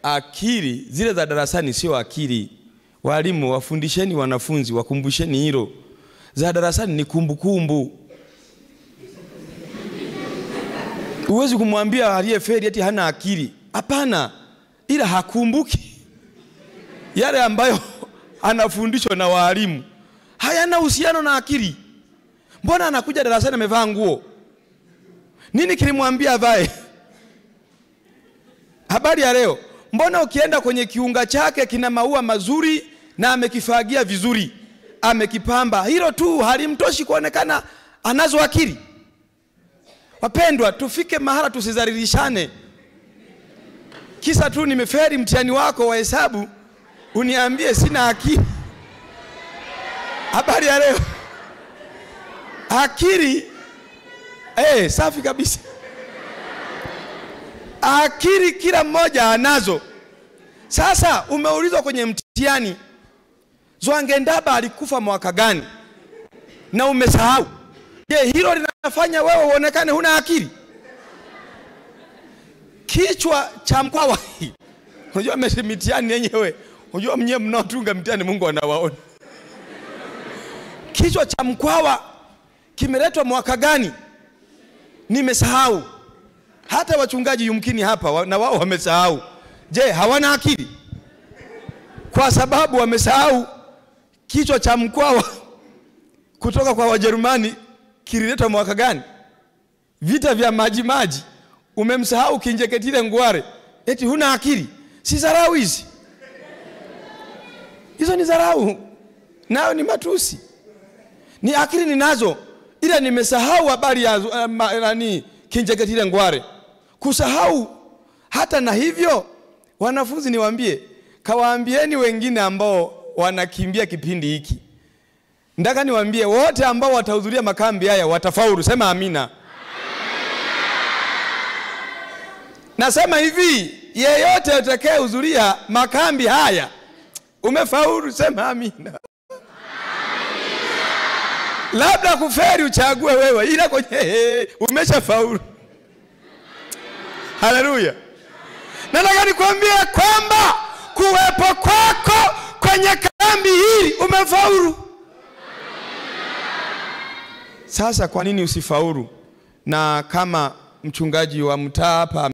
akili zile za darasani sio akili. Walimu wafundisheni wanafunzi, wakumbusheni hilo. Za darasani ni kumbukumbu. Huwezi kumwambia aliyefeli eti hana akili. Hapana, ila hakumbuki yale ambayo anafundishwa na walimu, hayana uhusiano na akili. Mbona anakuja darasani amevaa nguo? Nini kilimwambia avae? Habari ya leo, mbona ukienda kwenye kiunga chake kina maua mazuri na amekifagia vizuri, amekipamba, hilo tu halimtoshi kuonekana anazo akili? Wapendwa, tufike mahala tusizalilishane. Kisa tu nimeferi mtihani wako wa hesabu, uniambie sina akili. Habari ya leo, akili eh, safi kabisa. Akili kila mmoja anazo. Sasa umeulizwa kwenye mtihani, Zwangendaba alikufa mwaka gani na umesahau. Je, hilo linafanya wewe uonekane huna akili? Kichwa cha Mkwawa unajua mitihani yenyewe, unajua mnyewe mnaotunga mtihani Mungu anawaona. Kichwa cha Mkwawa kimeletwa mwaka gani? Nimesahau. Hata wachungaji yumkini hapa wa- na wao wamesahau. Je, hawana akili? Kwa sababu wamesahau kichwa cha Mkwawa kutoka kwa Wajerumani kililetwa mwaka gani? Vita vya maji maji. Umemsahau Kinjeketile Ngware, eti huna akili? Si dharau hizi? Hizo ni dharau, nayo ni matusi. Ni akili ninazo, ila nimesahau habari ya uh, ma- nani Kinjeketile Ngware. Kusahau hata na hivyo, wanafunzi niwaambie, kawaambieni wengine ambao wanakimbia kipindi hiki Ndaka niwaambie wote ambao watahudhuria makambi haya watafaulu. Sema amina. Nasema hivi, yeyote atakayehudhuria makambi haya umefaulu. Sema amina. Labda kuferi uchague wewe, ila kwenye umeshafaulu. Haleluya! Nataka nikwambie kwamba kuwepo kwako kwenye kambi hili umefaulu. Sasa kwa nini usifaulu? Na kama mchungaji wa mtaa hapa